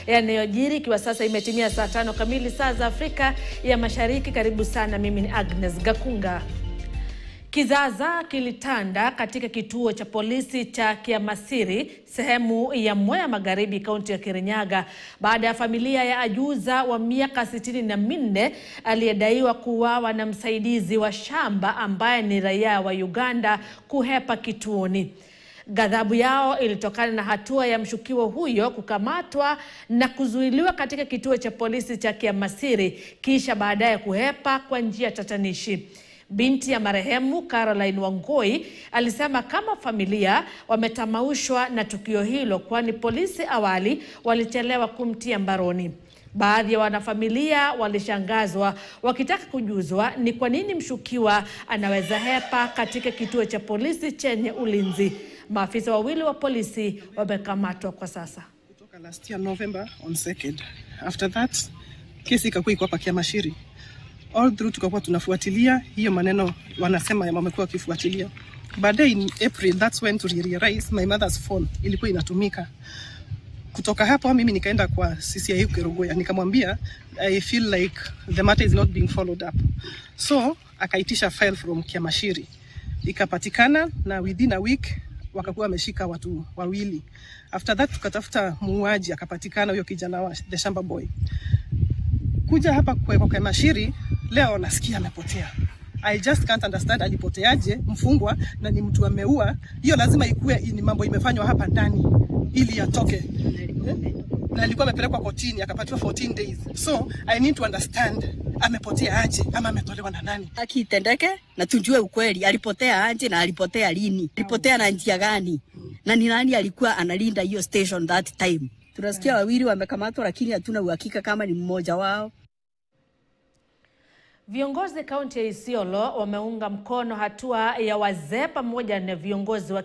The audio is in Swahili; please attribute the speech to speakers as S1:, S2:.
S1: yanayojiri, ikiwa sasa imetimia saa tano kamili saa za Afrika ya Mashariki. Karibu sana, mimi ni Agnes Gakunga. Kizaza kilitanda katika kituo cha polisi cha Kiamasiri sehemu ya Mwea Magharibi, kaunti ya Kirinyaga baada ya familia ya ajuza wa miaka sitini na minne aliyedaiwa kuuawa na msaidizi wa shamba ambaye ni raia wa Uganda kuhepa kituoni. Ghadhabu yao ilitokana na hatua ya mshukiwa huyo kukamatwa na kuzuiliwa katika kituo cha polisi cha Kiamasiri kisha baadaye kuhepa kwa njia tatanishi. Binti ya marehemu Caroline Wangoi alisema kama familia wametamaushwa na tukio hilo, kwani polisi awali walichelewa kumtia mbaroni. Baadhi ya wanafamilia walishangazwa wakitaka kujuzwa ni kwa nini mshukiwa anaweza hepa katika kituo cha polisi chenye ulinzi. Maafisa wawili wa polisi wamekamatwa kwa sasa.
S2: kutoka last year November on 2nd. After that kesi ikakuwa iko hapa Kiamashiri. All through tukakuwa tunafuatilia hiyo maneno wanasema ya wamekuwa wakifuatilia. Baadaye in April that's when to realize my mother's phone ilikuwa inatumika. Kutoka hapo mimi nikaenda kwa CCI Kerugoya nikamwambia I feel like the matter is not being followed up. So akaitisha file from Kiamashiri. Ikapatikana na within a week wakakuwa wameshika watu wawili. After that tukatafuta muuaji akapatikana, huyo kijana wa the shamba boy. Kuja hapa kwa kwa Mashiri leo nasikia amepotea. I just can't understand alipoteaje mfungwa na ni mtu ameua. Hiyo lazima ikuwe ni mambo imefanywa hapa ndani ili atoke. Na alikuwa amepelekwa kotini akapatiwa 14 days. So I need to understand amepotea aje ama ametolewa na nani?
S3: haki itendeke na tujue ukweli, alipotea aje na alipotea lini, alipotea na njia gani, na ni nani alikuwa analinda hiyo station that time. Tunasikia wawili wamekamatwa, lakini hatuna uhakika kama ni mmoja wao.
S1: Viongozi kaunti ya Isiolo wameunga mkono hatua ya wazee pamoja na viongozi wa